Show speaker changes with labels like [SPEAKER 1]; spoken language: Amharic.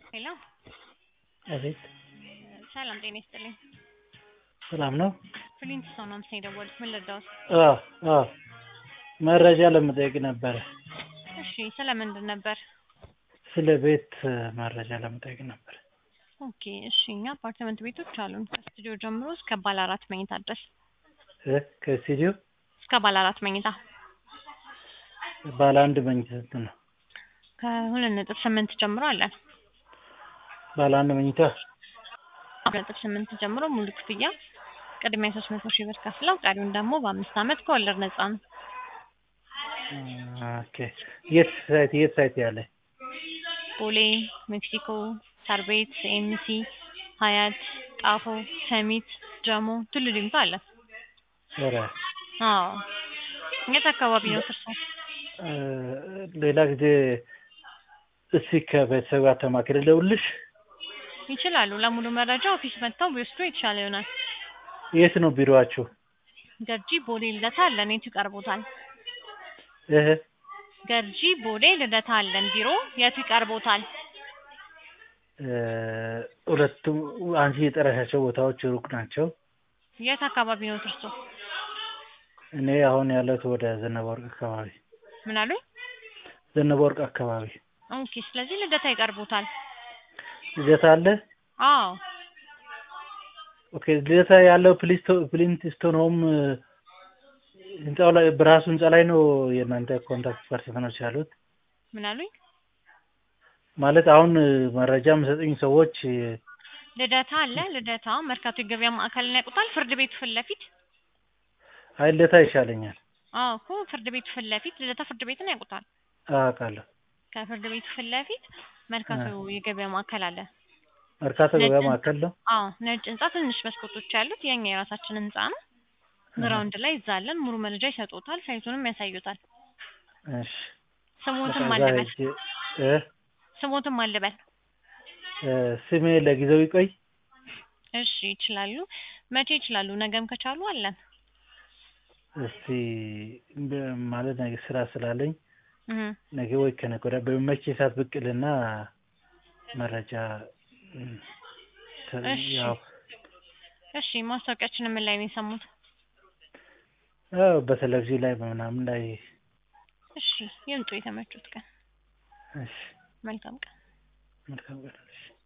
[SPEAKER 1] ሄሎ
[SPEAKER 2] አቤት
[SPEAKER 1] ሰላም ጤና ይስጥልኝ።
[SPEAKER 2] ሰላም ነው?
[SPEAKER 1] ፍሊንት ሰው ነው ምስ የደወሉት ምን ልርዳዎት?
[SPEAKER 2] አዎ አዎ መረጃ ለመጠየቅ ነበረ።
[SPEAKER 1] እሺ ስለ ምንድን ነበር?
[SPEAKER 2] ስለ ቤት መረጃ ለመጠየቅ ነበር።
[SPEAKER 1] ኦኬ እሺ እኛ አፓርትመንት ቤቶች አሉን ከስቱዲዮ ጀምሮ እስከ ባለ አራት መኝታ ድረስ
[SPEAKER 2] እ ከስቱዲዮ
[SPEAKER 1] እስከ ባለ አራት መኝታ
[SPEAKER 2] ባለ አንድ መኝታ ስንት ነው?
[SPEAKER 1] ከሁለት ነጥብ ስምንት ጀምሮ አለን።
[SPEAKER 2] ባለ አንድ መኝታ
[SPEAKER 1] ሁለት ነጥብ ስምንት ጀምሮ ሙሉ ክፍያ ቅድሚያ ሶስት መቶ ሺህ ብር ከፍለው ቀሪውን ደግሞ በአምስት ዓመት ከወለድ ነፃ ነው።
[SPEAKER 2] ኦኬ የት ሳይት የት ሳይት ያለ?
[SPEAKER 1] ቦሌ፣ ሜክሲኮ፣ ሳር ቤት፣ ኤምሲ፣ ሀያት፣ ጣፎ፣ ሰሚት፣ ጀሞ፣ ቱሉ ዲምቱ አለ።
[SPEAKER 2] ኧረ
[SPEAKER 1] አዎ የት አካባቢ ነው እርሶ?
[SPEAKER 2] እ ሌላ ጊዜ እስኪ ከቤተሰብ ጋር ተማክሬ ልደውልልሽ።
[SPEAKER 1] ይችላሉ። ለሙሉ መረጃ ኦፊስ መጥተው ቢወስዱ የተሻለ ይሆናል።
[SPEAKER 2] የት ነው ቢሮአችሁ?
[SPEAKER 1] ገርጂ ቦሌ ልደታ አለን። የቱ ይቀርቦታል?
[SPEAKER 2] እህ
[SPEAKER 1] ገርጂ ቦሌ ልደታ አለን ቢሮ። የቱ ይቀርቦታል?
[SPEAKER 2] እ ሁለቱም አንቺ የጠራሻቸው ቦታዎች ሩቅ ናቸው።
[SPEAKER 1] የት አካባቢ ነው እርሶ?
[SPEAKER 2] እኔ አሁን ያለሁት ወደ ዘነበ ወርቅ አካባቢ
[SPEAKER 1] ምን አሉኝ?
[SPEAKER 2] ዘነበ ወርቅ አካባቢ
[SPEAKER 1] ኦኬ ስለዚህ ልደታ ይቀርቦታል።
[SPEAKER 2] ልደታ አለ።
[SPEAKER 1] አዎ
[SPEAKER 2] ኦኬ ልደታ ያለው ፕሊስቶ ፕሊንትስቶን ሆም ህንጻው ላይ በራሱ ህንጻ ላይ ነው የእናንተ ኮንታክት ፐርሰኖች ያሉት?
[SPEAKER 1] ምን አሉኝ?
[SPEAKER 2] ማለት አሁን መረጃ የምሰጡኝ ሰዎች
[SPEAKER 1] ልደታ አለ። ልደታ መርካቶ የገበያ ማዕከልን ያውቁታል? ፍርድ ቤቱ ፊት ለፊት
[SPEAKER 2] አይ ልደታ ይሻለኛል።
[SPEAKER 1] አዎ እኮ ፍርድ ቤቱ ፊት ለፊት ልደታ ፍርድ ቤትን ያውቁታል?
[SPEAKER 2] አውቃለሁ።
[SPEAKER 1] ከፍርድ ቤቱ ፊት ለፊት መርካቶ የገበያ ማዕከል አለ።
[SPEAKER 2] መርካቶ ገበያ
[SPEAKER 1] ነጭ
[SPEAKER 2] ማዕከል ነው።
[SPEAKER 1] አዎ ነጭ ህንጻ ትንሽ መስኮቶች ያሉት የኛ የራሳችን ህንጻ ነው። ግራውንድ ላይ እዛ አለን። ሙሉ መረጃ ይሰጡታል። ሳይቱንም ያሳዩታል።
[SPEAKER 2] እሺ
[SPEAKER 1] ስሞትም
[SPEAKER 2] በቃ እዛ
[SPEAKER 1] አልበል
[SPEAKER 2] ሄጄ እ
[SPEAKER 1] ስሞትም አልበል።
[SPEAKER 2] እ ስሜ ለጊዜው ይቆይ።
[SPEAKER 1] እሺ ይችላሉ። መቼ ይችላሉ? ነገም ከቻሉ አለን።
[SPEAKER 2] እስቲ በ- ማለት ነገ ስራ ስላለኝ
[SPEAKER 1] እህ
[SPEAKER 2] ነገ ወይ ከነገ ወዲያ በሚመች ሰዓት ብቅ እልና መረጃ እም፣ ተ-
[SPEAKER 1] እሺ።
[SPEAKER 2] ያው
[SPEAKER 1] እሺ ማስታወቂያችንን ምን ላይ ነው የሰሙት?
[SPEAKER 2] ያው በቴሌቪዥን ላይ በምናምን ላይ
[SPEAKER 1] እሺ ይምጡ የተመቹት ቀን።
[SPEAKER 2] እሺ
[SPEAKER 1] መልካም ቀን።
[SPEAKER 2] መልካም ቀን እሺ